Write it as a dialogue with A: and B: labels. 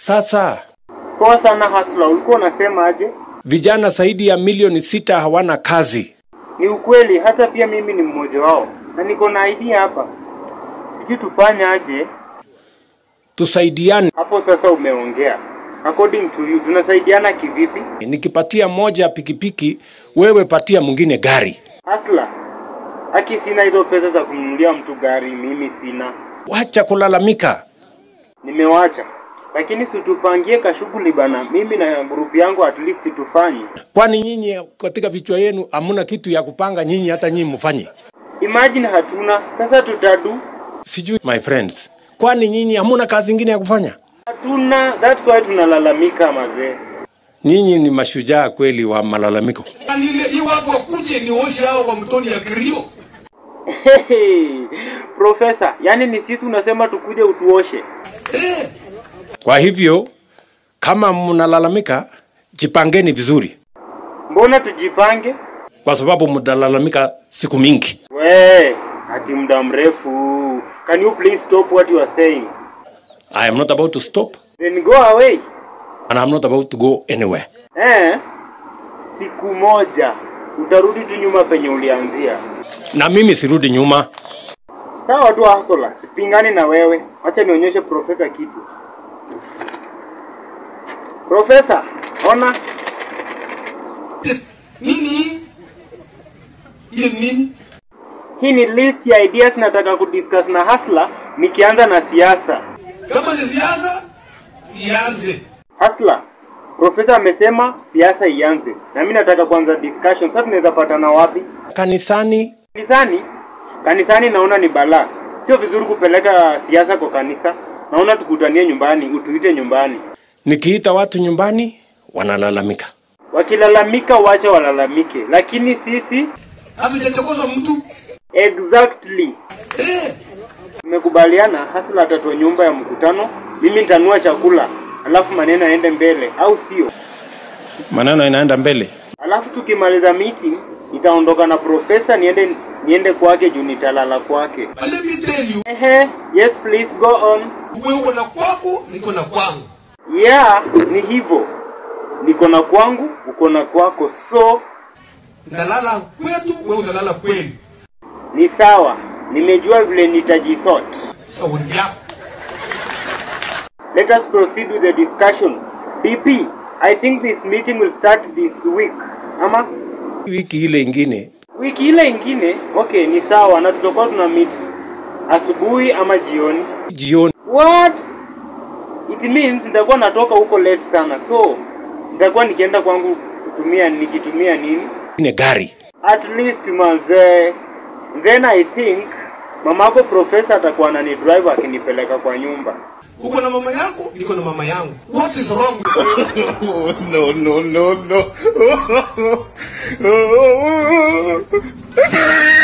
A: Sasa
B: Poa sana Hasla, ulikuwa unasema aje?
A: vijana zaidi ya milioni sita hawana kazi.
B: Ni ukweli, hata pia mimi ni mmoja wao, na niko na idea hapa, sijui tufanye aje.
A: Tusaidiane.
B: Hapo sasa umeongea. According to you, tunasaidiana kivipi?
A: Nikipatia moja pikipiki, wewe patia mwingine gari.
B: Hasla, aki sina hizo pesa za kununulia mtu gari, mimi sina,
A: Wacha kulalamika.
B: nimewacha. Lakini situpangie kashughuli bana, mimi na grupu yangu at least tufanye.
A: Kwani nyinyi katika vichwa yenu hamuna kitu ya kupanga nyinyi hata nyinyi mfanye?
B: Imagine hatuna, sasa tutadu.
A: Sijui my friends. Kwani nyinyi hamuna kazi ingine ya kufanya?
B: Hatuna, that's why tunalalamika mazee.
A: Nyinyi ni mashujaa kweli wa malalamiko.
C: Nile iwapo wakuje nioshe hao wa mtoni ya Kirio.
B: Hehe, Profesa, yani ni sisi unasema tukuje utuoshe?
C: Eh,
A: Kwa hivyo kama mnalalamika, jipangeni vizuri,
B: Mbona tujipange?
A: kwa sababu mtalalamika siku mingi.
B: We, ati muda mrefu. Can you please stop what you are saying?
A: I am not about to stop
B: Then go away.
A: and I'm not about to go anywhere.
B: Eh? Siku moja utarudi tu nyuma penye ulianzia.
A: Na mimi sirudi nyuma.
B: Sawa tu Hasola, sipingani na wewe. Acha nionyeshe profesa kitu. Profesa, ona
C: nini? Ile nini?
B: hii ni list ya ideas nataka kudiscuss na Hasla nikianza na siasa.
C: Kama ni siasa ianze.
B: Hasla, profesa amesema siasa ianze, na mimi nataka kuanza discussion. Sasa tunaweza patana wapi?
A: Kanisani
B: Kanisani? Kanisani naona ni balaa. Sio vizuri kupeleka siasa kwa kanisa. Naona tukutanie nyumbani, utuite nyumbani.
A: nikiita watu nyumbani wanalalamika.
B: Wakilalamika wacha walalamike, lakini sisi
C: Hatujachokoza mtu.
B: exactly
C: Eh,
B: tumekubaliana. Hasla atatoa nyumba ya mkutano, mimi nitanua chakula, alafu maneno yaende mbele, au sio?
A: Maneno inaenda mbele.
B: Alafu tukimaliza meeting nitaondoka na profesa niende niende kwake juu nitalala kwake.
C: but let me tell you,
B: Ehe, yes please go on.
C: wewe uko na kwako, niko na kwangu.
B: Yeah, ni hivyo. Niko na kwangu, uko na kwako, so
C: Nalala kwetu, wewe unalala kwenu.
B: ni sawa. Nimejua vile nitajisort.
C: Shauri yako.
B: Let us proceed with the discussion. DP, I think this meeting will start this week. Ama
A: Wiki ile ingine
B: wiki ile ingine? Okay, ni sawa na tutakuwa tuna meet asubuhi ama jioni.
A: jioni,
B: What? It means nitakuwa natoka huko late sana. So, nitakuwa nikienda kwangu kutumia nikitumia nini?
A: ne gari
B: At least mazee. Then I think mamako profesa atakuwa anani drive akinipeleka kwa nyumba.
C: Uko na mama yako, niko na mama yangu. What is wrong?
D: no, no, no, no.